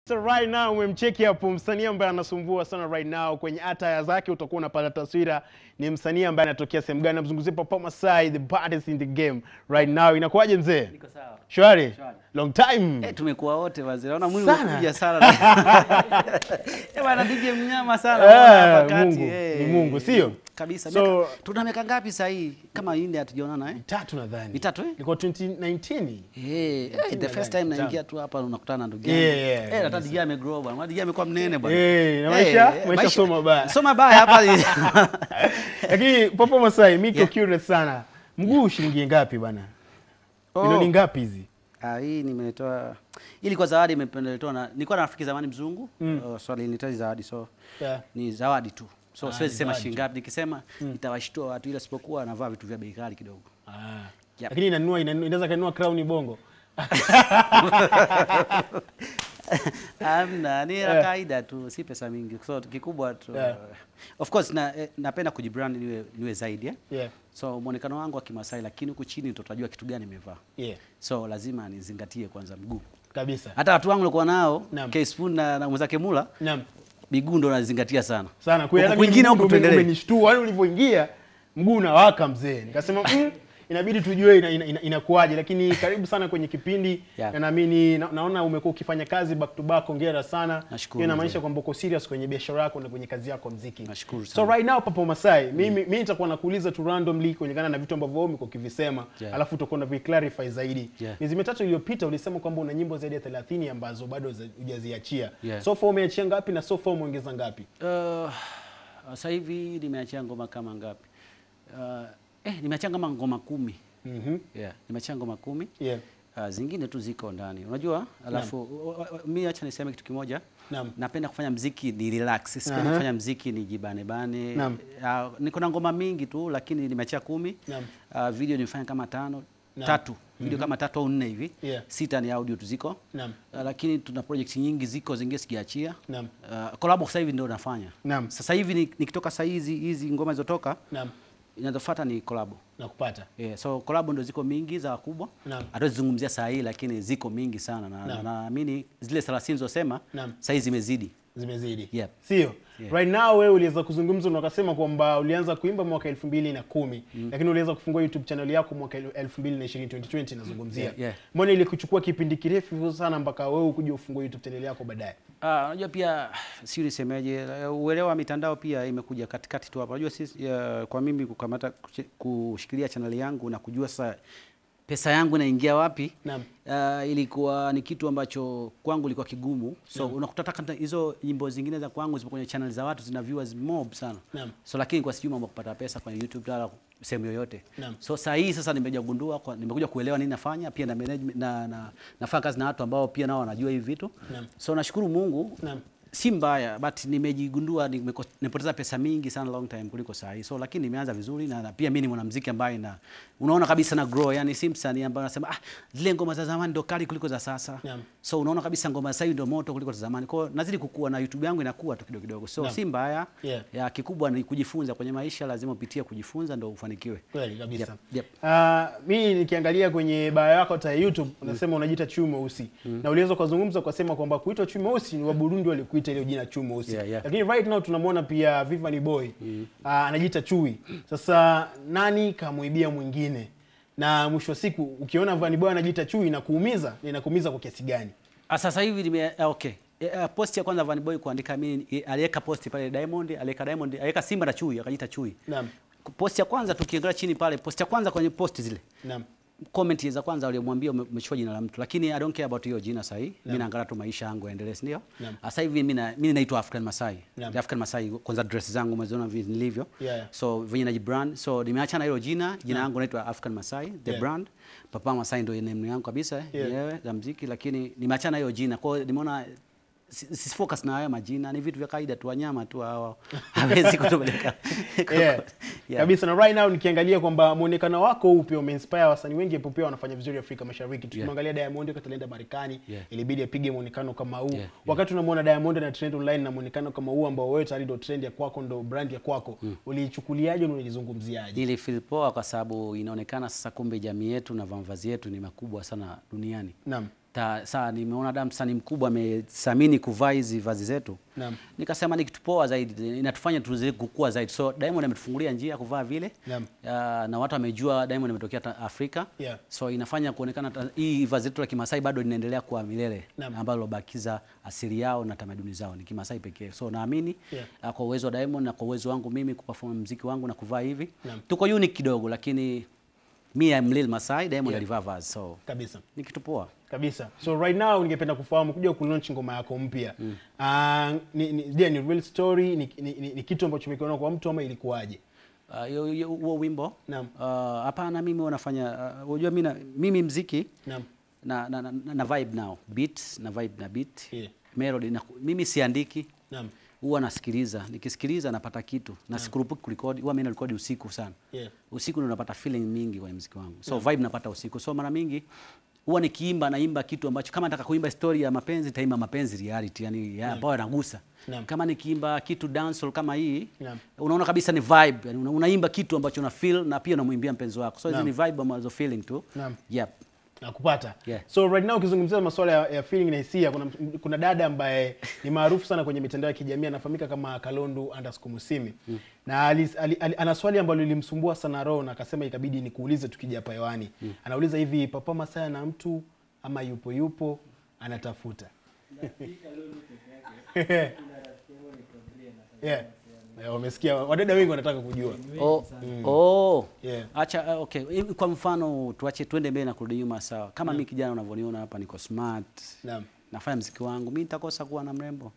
So right now umemcheki hapo msanii ambaye anasumbua sana right now kwenye attire zake, utakuwa unapata taswira ni msanii ambaye anatokea sehemu gani. Namzungumzia Papa Masai, the baddest in the game right now. Inakuwaje mzee? Niko sawa. Shwari? Shwari. Long time. Eh, tumekuwa wote wazee. Naona mwili Sana. umekuja sana. Eh, bwana DJ mnyama sana. Eh, Naona hapa kati, Mungu, eh. ni Mungu, sio? Kabisa. So- Miaka- tuna miaka ngapi sasa hii? Kama India hatujaonana eh? Tatu nadhani. Mitatu, eh? Ilikuwa 2019. Eh, eh, the first time Mitatu. naingia tu hapa unakutana na ndugu Yeah, yangu. yeah, Eh, hata kabisa. DJ amegrow bwana. Maana DJ amekuwa mnene bwana. Eh, na maisha- maisha soma baya. Soma baya hapa. Lakini Papa Masai, mimi Yeah. yeah. curious sana. Mguu shilingi ngapi bana? Oh. Milioni ngapi hizi? Ah, hii nimetoa ili kwa zawadi imependelewa na nilikuwa na rafiki zamani mzungu Mm. uh, so alinihitaji zawadi so Yeah. ni zawadi tu so Ah, siwezi ni sema zawadi shilingi ngapi nikisema itawashtua watu ila sipokuwa anavaa vitu vya bei ghali kidogo Ah. Yep. Lakini inanunua inanunua- inaweza kanunua crown bongo. amna ni ya Yeah. kawaida tu si pesa mingi so kikubwa tu Yeah. of course na, eh, napenda kujibrand niwe, niwe zaidi eh? Yeah. so mwonekano wangu wa kimasai lakini huku chini ndo utajua kitu gani nimevaa Yeah. so lazima nizingatie kwanza mguu Kabisa. hata watu wangu walikuwa nao Naam. K-Spoon na, na mwenzake Mula Naam. miguu ndo nazingatia sana Sana Huku kweli. kwingine huku tuendelee umenishtua. Yaani ulivyoingia mguu unawaka mzee. Nikasema mm, inabidi tujue inakuwaje ina, ina, inakuwaje. lakini karibu sana kwenye kipindi Yeah. na naamini na, naona umekuwa ukifanya kazi back to back. Hongera sana. Nashukuru, Hiyo inamaanisha mzee. kwamba uko serious kwenye biashara yako na kwenye kazi yako ya muziki. Nashukuru So sana. right now Papa Masai, mimi mimi nitakuwa nakuuliza tu randomly kulingana na vitu ambavyo wewe umekuwa ukivisema, Yeah. alafu utakuwa na clarify zaidi. Yeah. Miezi mitatu iliyopita ulisema kwamba una nyimbo zaidi ya 30 ambazo bado za- hujaziachia. Yeah. So far umeachia ngapi na so far umeongeza ngapi? Uh, sasa hivi nimeachia ngoma kama ngapi? Uh, eh, nimeachia kama ngoma kumi. Mhm. Yeah, nimeachia ngoma kumi. Yeah. Uh, zingine tu ziko ndani. Unajua? Alafu mimi acha niseme kitu kimoja. Naam. Napenda kufanya mziki ni relax. Sipendi Aha. kufanya mziki ni jibane bane. Naam. Uh, niko na ngoma mingi tu lakini nimeachia kumi. Naam. Uh, video nimefanya kama tano, Naam. tatu. Video kama tatu au nne hivi. Yeah. Sita ni audio tu ziko. Naam. Uh, lakini tuna project nyingi ziko zingine sijaachia. Naam. Uh, collab sasa hivi ndio nafanya. Naam. Sasa hivi ni- nikitoka saa hizi hizi ngoma zilizotoka Naam. inazofuata ni collab. Nakupata. Yeah, so collab ndo ziko mingi za wakubwa. Naam. Hatuzungumzia saa hii lakini ziko mingi sana na na- Naam. naamini zile 30 zilizosema Naam. saa hizi zimezidi. Zimezidi. Yep. Sio? Yeah. Right now wewe uliweza kuzungumza na ukasema kwamba ulianza kuimba mwaka 2010 lakini uliweza kufungua YouTube channel yako mwaka 2020 2020 nazungumzia. Yeah, yeah. Mbona ilikuchukua kipindi kirefu hivyo sana mpaka wewe ukuje ufungue YouTube channel yako baadaye? Ah, unajua pia si nisemeje, eh, uelewa wa mitandao pia imekuja katikati tu hapa. Unajua sisi eh, kwa mimi kukamata kushi- kushikilia channel yangu na kujua sasa pesa yangu inaingia wapi Naam. uh, ilikuwa ni kitu ambacho kwangu ilikuwa kigumu so unakuta hata hizo nyimbo zingine za kwangu zipo kwenye channel za watu zina viewers mob sana Naam. so lakini kwa sijui mambo ya kupata pesa kwenye YouTube wala sehemu yoyote Naam. so saa hii sasa nimekuja kugundua kwa- nimekuja kuelewa nini nafanya pia na management na, na nafanya kazi na watu ambao pia nao wanajua hivi vitu Naam. so nashukuru Mungu Naam. si mbaya but nimejigundua nimeko- nimepoteza pesa mingi sana long time kuliko saa hii so lakini nimeanza vizuri na, na pia mimi ni mwanamuziki ambaye na unaona kabisa na grow yani si msanii ambaye anasema ah zile ngoma za zamani ndo kali kuliko za sasa Naam. so unaona kabisa ngoma za sasa hivi ndo moto kuliko za zamani kwa hiyo nazidi kukua na YouTube yangu inakuwa tu kidogo kidogo so Naam. si mbaya Yeah. ya kikubwa ni kujifunza kwenye maisha lazima upitie kujifunza ndo ufanikiwe Kweli kabisa. Yep, yep. Ah, mimi nikiangalia kwenye bio yako hata ya YouTube unasema unajiita chui mweusi na uliweza kuzungumza ukasema kwamba kuitwa chui mweusi ni wa Burundi walikuita ile jina chui mweusi Yeah, yeah. lakini right now tunamwona pia Vivani Boy ah, anajiita chui. Sasa nani kamuibia mwingine? Na mwisho wa siku ukiona Vivani Boy anajiita chui inakuumiza, na inakuumiza kwa kiasi gani? Ah, sasa hivi nime ah, okay. Eh, ah, post ya kwanza Van Boy kuandika mimi eh, aliweka post pale Diamond, aliweka Diamond, aliweka Simba na Chui, akajiita Chui. Naam. Post ya kwanza tukiangalia chini pale, post ya kwanza kwenye post zile. Naam. Comment za kwanza waliomwambia ume- umechukua jina la mtu, lakini I don't care about hiyo jina sasa hivi. Mimi naangalia tu maisha yangu yaendelee, si ndio? Naam. Sasa hivi mimi na- mimi naitwa African Masai. Naam. The African Masai kwanza dress zangu umeziona vile nilivyo. Yeah, yeah. So venye najibrand, so nimeacha na hilo jina, jina yangu naitwa African Masai, the Yeah. brand. Papa Masai ndio name yangu kabisa Yeah. yenyewe za muziki, lakini nimeacha na hiyo jina. Kwa hiyo nimeona si si focus na haya majina, ni vitu vya kawaida tu, wanyama tu hao. Hawezi kutupeleka. yeah. Yeah. kabisa na right now nikiangalia kwamba muonekano wako huu pia umeinspire wasanii wengi hapo pia wanafanya vizuri Afrika Mashariki. Tukimwangalia Diamond wakati alienda Marekani Yeah. ilibidi apige muonekano kama huu. Yeah, Wakati unamwona Diamond na trend online na muonekano kama huu ambao wewe tayari ndo trend ya kwako ndo brand ya kwako. Uliichukuliaje na ulizungumziaje? Ili feel poa kwa sababu inaonekana sasa kumbe jamii yetu na mavazi yetu ni makubwa sana duniani. Naam. Ta, saa nimeona da msanii mkubwa amethamini kuvaa hizi vazi zetu Naam. nikasema ni kitu poa zaidi inatufanya tuzidi kukua zaidi so Diamond ametufungulia njia ya kuvaa vile Naam. uh, na watu wamejua Diamond ametokea ta- Afrika Yeah. so inafanya kuonekana ta- hii vazi letu la Kimasai bado linaendelea kuwa milele Naam. ambalo lobakiza asili yao na tamaduni zao ni Kimasai pekee so naamini Yeah. uh, kwa uwezo wa Diamond na kwa uwezo wangu mimi kuperform muziki wangu na kuvaa hivi Naam. tuko unique kidogo lakini mi am Lil Masai Diamond Yeah. alivaa vazi so kabisa ni kitu poa kabisa so right now ningependa kufahamu kuja kulaunch ngoma yako mpya mm. uh, ni, ni, je, ni real story ni, ni, ni, ni kitu ambacho umekiona kwa mtu ama ilikuwaje Ah, hiyo hiyo- huo wimbo Naam. Ah, hapana mimi wanafanya unajua mimi na- mimi mziki Naam. na, na, na, na vibe now beat na vibe na beat Yeah. melody na, mimi siandiki Naam. huwa nasikiliza nikisikiliza napata kitu na sikurupuki kurekodi huwa mimi narekodi usiku sana Yeah. usiku ndio napata feeling mingi kwenye mziki wangu so vibe napata usiku so mara mingi huwa nikiimba naimba kitu ambacho kama nataka kuimba story ya mapenzi taimba mapenzi reality yani ya ambayo yanagusa Naam. kama nikiimba kitu dancehall kama hii Naam. unaona kabisa ni vibe yani una, unaimba kitu ambacho una feel na pia unamwimbia mpenzi wako so hizi Naam. ni vibe ambazo feeling tu Naam. yep nakupata Yeah. so right now ukizungumzia masuala ya, ya feeling na hisia kuna, kuna dada ambaye ni maarufu sana kwenye mitandao ya kijamii anafahamika kama kalondu underscore musimi mm. na alis, ali, ali, ana swali ambalo lilimsumbua sana roho na akasema ikabidi nikuulize tukija hapa hewani mm. anauliza hivi papa masaya na mtu ama yupo yupo anatafuta yeah. Yeah, wamesikia wadada wengi wanataka kujua Oh, oh. Yeah. Acha uh, okay. Hivi Kwa mfano tuache twende mbele na kurudi nyuma sawa. Kama mimi kijana unavyoniona hapa niko smart. Naam. Nafanya mziki wangu. Mimi nitakosa kuwa na mrembo.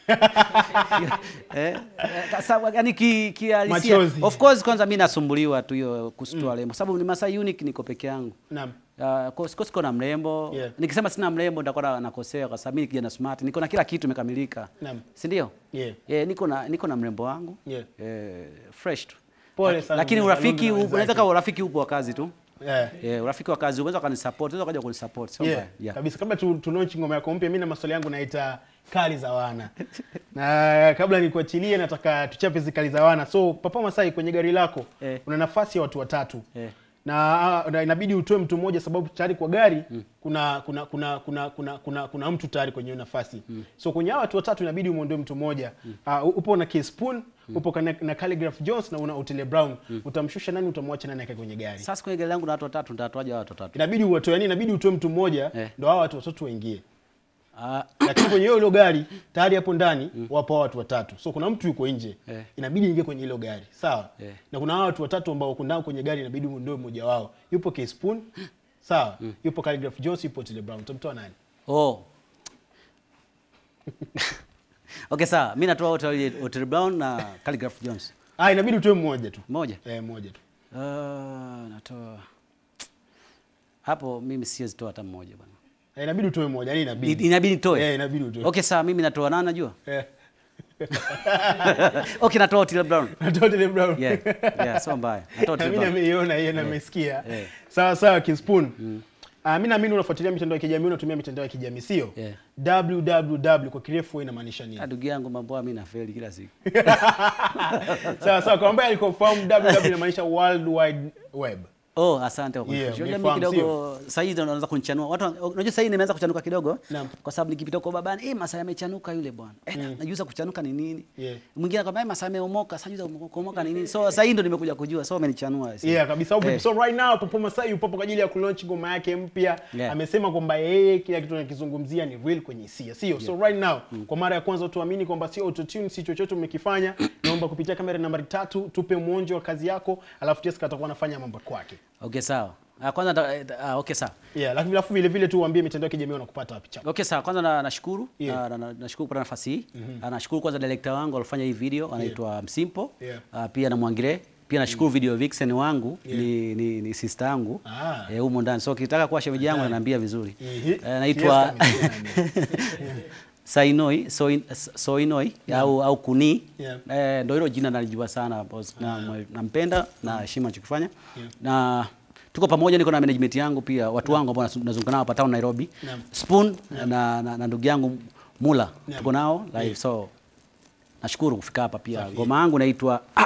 eh, eh, sawa, yani ki, kihalisia. Machozi. Of course kwanza mimi nasumbuliwa tu hiyo kustoa mm. sababu ni Masai unique niko peke yangu. Naam. Uh, kwa siko siko na mrembo. Yeah. Nikisema sina mrembo nitakuwa na- nakosea kwa sababu mimi ni kijana smart. Niko na kila kitu imekamilika. Naam. Si ndio? Yeah. Eh, niko na niko na mrembo wangu. Yeah. Eh, fresh tu. Pole Laki- sana Lakini Mzee urafiki Kalonzo na u- wenzake. unaweza kama urafiki upo wa kazi tu. Yeah. Eh, urafiki wa kazi unaweza kanisupport, unaweza kaja kunisupport. Sio Yeah, mbaya. Yeah. kabisa kabla tu, tu launch ngoma yako mpya mi na maswali yangu naita kali za wana na kabla nikuachilie nataka tuchape hizi kali za wana so papa masai kwenye gari lako Eh. una nafasi ya watu watatu Eh. na, na inabidi utoe mtu mmoja sababu tayari kwa gari kuna kuna kuna kuna kuna kuna, kuna mtu tayari kwenye hiyo nafasi so kwenye hawa watu watatu inabidi umwondoe mtu mmoja uh, upo na K-Spoon upo na, na Calligraph Jones na una Otile Brown utamshusha nani utamwacha nani akae kwenye gari Sasa kwenye gari langu na watu watatu nitatoaje hao watu watatu? inabidi uwatoe yani inabidi utoe mtu mmoja Eh. ndo hawa watu watatu waingie Ah, lakini kwenye hilo gari tayari hapo ndani wapo hawa watu watatu so kuna mtu yuko nje Eh. inabidi ingie kwenye hilo gari sawa Eh. na kuna hawa watu watatu ambao wako ndani kwenye gari inabidi ndio mmoja wao yupo K-Spoon sawa yupo Calligraph Jones yupo Otile Brown utamtoa nani oh. okay, sawa. Mimi natoa wote Otile Brown na Calligraph Jones. ah inabidi utoe mmoja tu Mmoja. eh mmoja tu Uh, natoa hapo mimi siwezi toa hata mmoja bwana. eh, inabidi utoe mmoja yani inabidi Inabidi nitoe. eh inabidi utoe Okay, sawa mimi natoa nani najua? eh okay, natoa Otile Brown. natoa Otile Brown Yeah. Yeah, sio mbaya. Natoa Otile mimi Brown. nimeiona hiyo na nimesikia Eh. sawa sawa K-Spoon Ah, mi naamini unafuatilia mitandao ya kijamii unatumia mitandao ya kijamii sio Yeah. www kwa kirefu huwa inamaanisha nini Ah, Ndugu yangu mambo mimi nafeli kila siku. sawa sawa kwa ambaye alikofahamu www inamaanisha world wide web Oh, asante kwa Yeah, kunifundisha. Unajua mimi umefahamu, kidogo sasa hivi unaanza kunichanua. Watu unajua sasa hivi nimeanza kuchanuka kidogo Naam. kwa sababu nikipita kwa babani, eh Masai amechanuka yule bwana. Eh, najuza kuchanuka ni nini? Yeah. Mwingine akwambia eh Masai ameomoka, sasa najuza kuomoka ni nini? So sasa hii ndo nimekuja kujua. So amenichanua. yeah kabisa Eh. so right now Popo Masai yupo hapo kwa ajili ya kulaunch ngoma yake mpya Yeah. amesema kwamba yeye kila kitu anakizungumzia ni real kwenye hisia sio so right now kwa mara ya kwanza tuamini kwamba sio autotune si chochote umekifanya naomba kupitia kamera nambari tatu tupe mwonjo wa kazi yako alafu Jessica atakuwa anafanya mambo kwake Okay, sawa. Ah, kwanza nda- eh, ah, okay sawa. yeah lakini alafu vile vile tu uambie mitandao ya kijamii wanakupata wapi chapa Okay, sawa. Kwanza na- nashukuru Yeah. na- na- na- nashukuru kupata nafasi hii. Ah, Nashukuru kwanza director wangu alifanya hii video anaitwa Msimpo. Yeah. Ah, Pia na Mwangire. Pia nashukuru video vixen wangu ni, ni, ni sister yangu Ah. eh, humo ndani. So ukitaka kuwa shemeji yangu ananiambia vizuri. Ehe. Eh, naitwa Yes, amesikia Sainoi Soin, Soinoi au, au Kuni Yeah. eh, ndo hilo jina nalijua sana boss. na nampenda na heshima anachokifanya na tuko pamoja, niko na management yangu pia watu wangu ambao nasu- nazunguka nao hapa town Nairobi Naam. Spoon na, na, na ndugu yangu Mula Naam. tuko nao live so nashukuru kufika hapa pia ngoma yangu inaitwa ah, ah,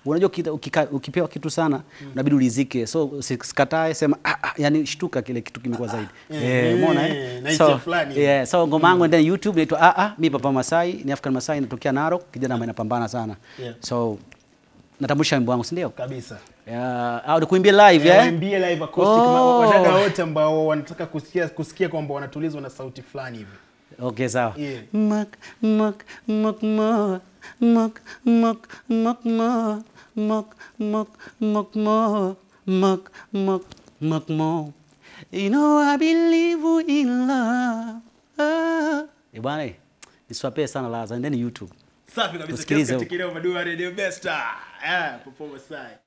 unajua ukita- ukika- ukipewa kitu sana unabidi ulizike so usikatae sema ah, ah, yani shtuka kile kitu kimekuwa zaidi eh, eh, umeona eh, eh na hisia so fulani. yeah, so ngoma yangu ndani YouTube inaitwa ah ah mi Papa Masai ni African Masai natokea Narok kijana ambaye anapambana sana Yeah. so natambulisha wimbo wangu si ndio kabisa yeah, au nikuimbie live Eh, eh waimbie live acoustic Oh. ma- wadada wote ambao wanataka kusikia kusikia kwamba wanatulizwa na sauti fulani hivi Okay, sawa. Yeah. Mak, mak, mak, mak, mak, mak, mak, mak, mak, mak, mak, mak, mak, mak, mak, mak. You know I believe in love. Ah. Eh, bwana, eh, niswapee sana laza, endeni YouTube. safi kabisa Tusikilize kiasi katika Radio Besta. Eh, Popo Masai.